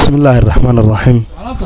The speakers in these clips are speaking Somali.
bismillaahi araxmaan araxiim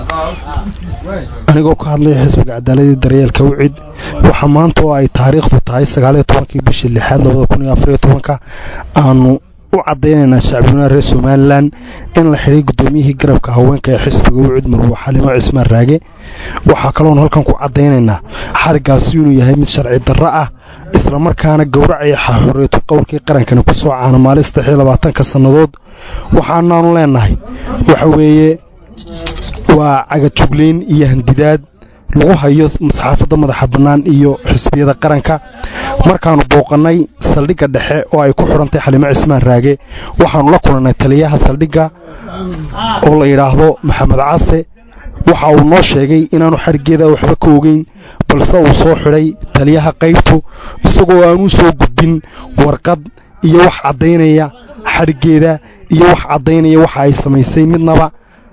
anigoo ka hadlaya xisbiga cadaaladii daryeelka wicid waxaa maanta oo ay taariikhdu tahay sagaaliyo tobankii bishii lixaad labada kun iyo afariyo tobanka aanu u caddaynaynaa shacbiyunaha reer somalilan in la xidhay guddoomiyihii garabka haweenka ee xisbiga wicid marwo xalimo cismaan raage waxaa kaloon halkan ku caddaynaynaa xariggaasi inuu yahay mid sharci darro ah islamarkaana gowracaya xorriyatu qowlkii qarankani ku soo caana maalin saddex iyo labaatanka sannadood waxaanaanu leennahay waxa weeye waa cagajuglayn iyo handidaad lagu hayo saxaafadda madaxa bannaan iyo xisbiyada qaranka markaannu booqannay saldhigga dhexe oo ay ku xidhantay xalimo cismaan raage waxaannu la kulannay taliyaha saldhigga oo la yidhaahdo maxamed case waxa uu noo sheegay inaanu xadhiggeeda waxba ka ogeyn balse uu soo xidhay taliyaha qaybtu isagoo aanuu soo gudbin warqad iyo wax caddaynaya xadhiggeeda iyo wax caddaynaya waxa ay samaysay midnaba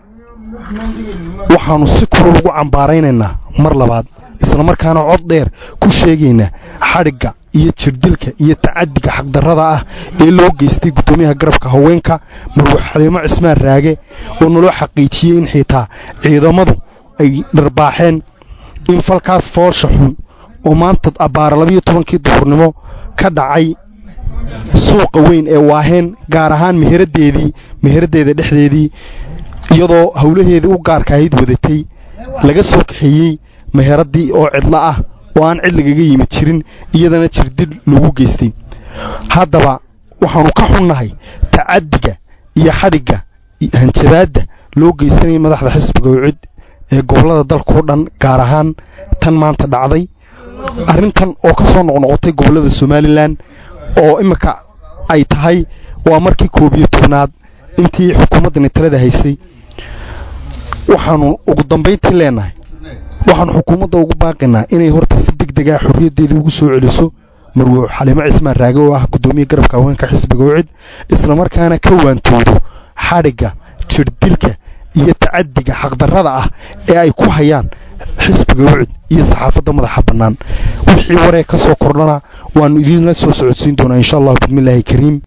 waxaannu si kulul ugu cambaaraynaynaa mar labaad islamarkaana cod dheer ku sheegaynaa xadhigga iyo jirdilka iyo tacadiga xaqdarrada ah ee loo geystay guddoomiyaha garabka haweenka marwo xaliimo cismaan raage oo naloo xaqiijiyey in xitaa ciidamadu ay dharbaaxeen in falkaas foolsha xun oo maanta abbaara labiyo tobankii duhurnimo ka dhacay suuqa weyn ee waaheen gaar ahaan meheraddeedii meheraddeeda dhexdeedii iyadoo howlaheedii u gaarka ahayd wadatay laga soo kaxeeyey meheraddii oo cidlo ah oo aan cid lagaga yimid jirin iyadana jirdil lagu geystay haddaba waxaannu ka xunnahay tacaddiga iyo xadhigga hanjabaadda loo geysanayay madaxda xisbiga wicid ee gobollada dalkao dhan gaar ahaan tan maanta dhacday arrintan oo ka soo noqnoqotay gobollada somalilan oo imminka ay tahay waa markii koob iyo tobnaad intii xukuumaddani talada haysay waxaannu ugu dambayntii leennahay waxaannu xukuumadda ugu baaqaynaa inay horta si deg dega xorriyaddeedii ugu soo celiso marwo xalimo cismaan raage oo ah guddoomiye garabka haweenka xisbiga wicid islamarkaana ka waantoodo xadhigga jirdilka iyo tacadiga xaqdarrada ah ee ay ku hayaan xisbiga wicid iyo saxaafadda madaxa bannaan wixii waree ka soo kordhana waannu idiinla soo socodsiin doonaa insha allahu bismillaahi kariim